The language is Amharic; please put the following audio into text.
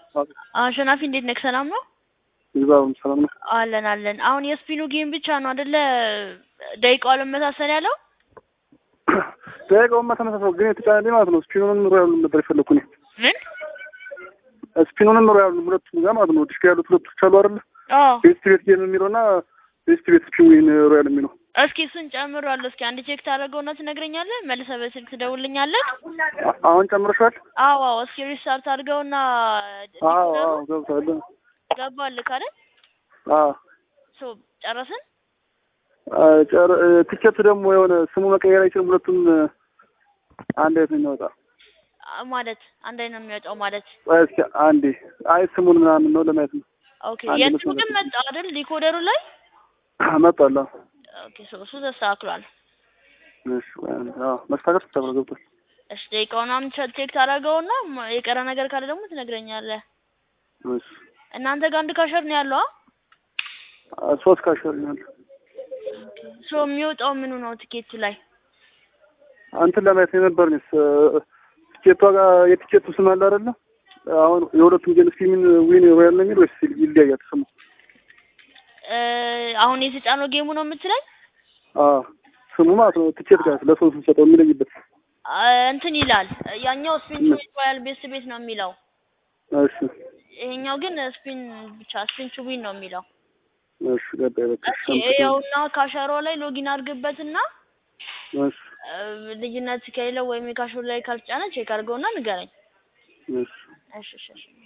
አሸናፊ እንዴት ነህ? ሰላም ነው? ይዛውም ሰላም ነው። አለን አለን። አሁን የስፒኑ ጌም ብቻ ነው አይደለ? ደቂቃው አለመሳሰል ያለው ደቂቃውማ ተመሳሳይ ግን የተጫነልኝ ማለት ነው። ስፒኑንም ሮያሉን ነበር የፈለኩ እኔ ምን? ስፒኑንም ሮያሉን ሁለቱም ጋር ማለት ነው። ዲስክ ያሉት ሁለቶች አሉ አይደለ? አዎ። ቤስት ቤት ጌም የሚለውና ቤስት ቤት ስፒን ሮያል የሚለው እስኪ እሱን ጨምሯል። እስኪ አንድ ቼክ ታደርገውና ትነግረኛለህ። መልሰህ በስልክ ትደውልልኛለህ። አ- አሁን ጨምረሻል? አዎ አዎ። እስኪ ሪስታርት አድርገውና አዎ አዎ ገብቷል። ገባልህ ካለ አዎ ሶ ጨረስን። አ፣ ጨር እ፣ ቲኬት ደግሞ የሆነ ስሙ መቀየር አይችልም። ሁለቱም እ፣ አንድ አይነት ነው የሚወጣ። አ- ማለት አንድ አይነት ነው የሚወጣው ማለት ቆይ እስኪ አንዴ፣ አይ ስሙን ምናምን ነው ለማየት ነው። ኦኬ። አንድ የእንትኑ መስመር ግን መጣ አይደል? ዲኮደሩ ላይ መጣላ ኦኬ። ሶ እሱ ተስተካክሏል። እሺ፣ ወይ አንዴ። አዎ መስተካከል ተብሎ ገብቷል። እሺ ደቂቃውን አሁን ቼክ ቼክ ታደርገውና ማ- የቀረ ነገር ካለ ደግሞ ትነግረኛለህ። እሺ፣ እናንተ ጋር አንድ ካሸር ነው ያለው? አ? አ፣ ሶስት ካሸርኛል ሶ የሚወጣው ምኑ ነው ቲኬቱ ላይ? አንተን ለማየት የነበር ነው ቲኬቷ ጋር የቲኬቱ ስም አለ አይደለ? አሁን የሁለቱም ጌም ስፒን ዊን ሮያል ነው የሚል ወይስ ይለያያል ስሙ? እ፣ አሁን የተጫነው ጌሙ ነው የምትለኝ? አዎ ስሙ ማለት ነው ቲኬት ጋር ለሰው ስንሰጠው የሚለይበት። አ፣ እንትን ይላል ያኛው ስፒን ቱ ሮያል ቤስት ቤት ነው የሚለው። እሺ ይሄኛው ግን ስፒን ብቻ ስፒን ቱ ዊን ነው የሚለው። እሺ ገባኝ። በቃ እስኪ ይኸውና ካሸሮ ላይ ሎጊን አድርግበትና እሺ እ፣ ልዩነት ከሌለው ወይም የካሸሮ ላይ ካልተጫነ ቼክ አድርገውና ንገረኝ። እሺ እሺ እሺ እሺ